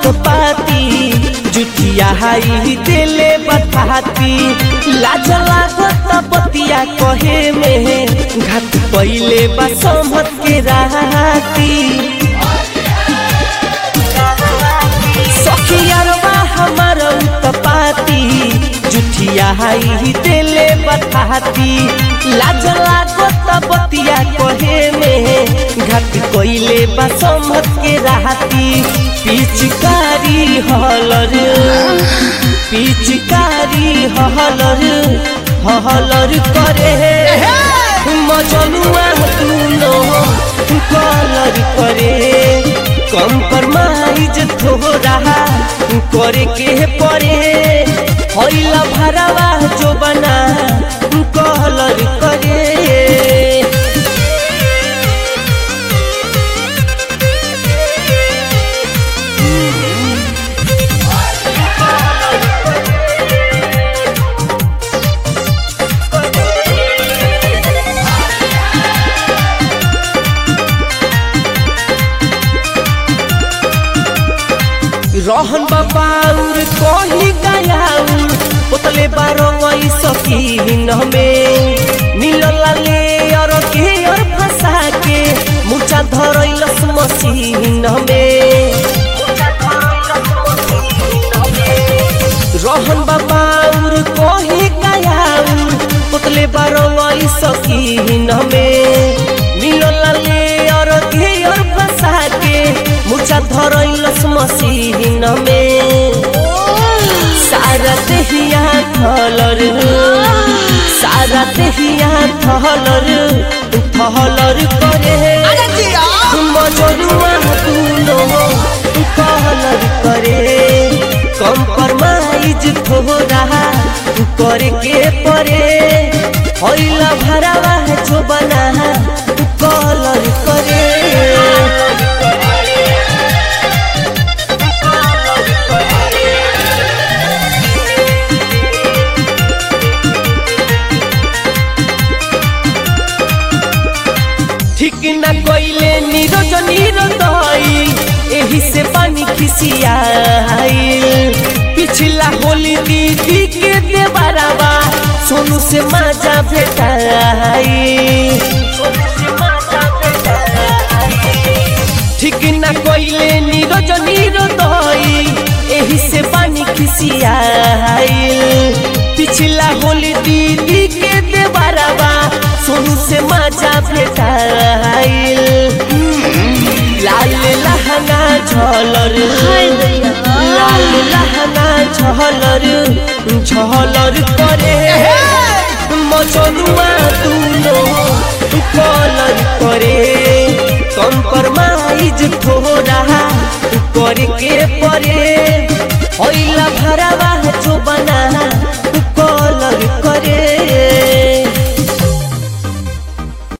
उत्पाती जुठिया हाई दिले बताती लाज लागत बतिया कहे में घात पहिले बा समझ के राती सखियारवा हमर उत्पाती जुठिया हाई दिले बताती लाज लागत बतिया कहे में घाट कोइले बा समझ के राती पिचकारी हलर पिचकारी हलर हलर करे मजनुआ तूनो कलर करे कम्प्रोमाइज थोड़ा करे के परे होइला भरावा जो बना कलर करे रहन बाबाउर कही गयाउर पोतले बारो वही सकीन में मिलल ले और के और फंसा के मुचा धरैलस मसीन में रहन बाबाउर कही गयाउर पोतले बारो वही सकीन में मिलल ले और के और फंसा के मुचा धरैलस मसीन में सारा देहिया थलर सारा देहिया थलर थलर करे मजनुआ तूनो कहलर करे कम्प्रोमाइज थोड़ा करे के परे होइला भरावा जो बना कलर करे ठीक न कोइले नीरज नीरदई एही से पानी खिसियाई पिछला होली दीदी के देवरवा सोनू से माजा भेटाई ठीक न कोइले नीरज नीरदई एही से पानी खिसियाई पिछला होली दीदी के देवरवा सोनू से माजा भेटाइल लाल लहंगा झलर लाल लहंगा झलर झलर करे मचनुआ तूनो कलर करे कम्प्रोमाइज थोड़ा करे के परे होइला भरावा जो बना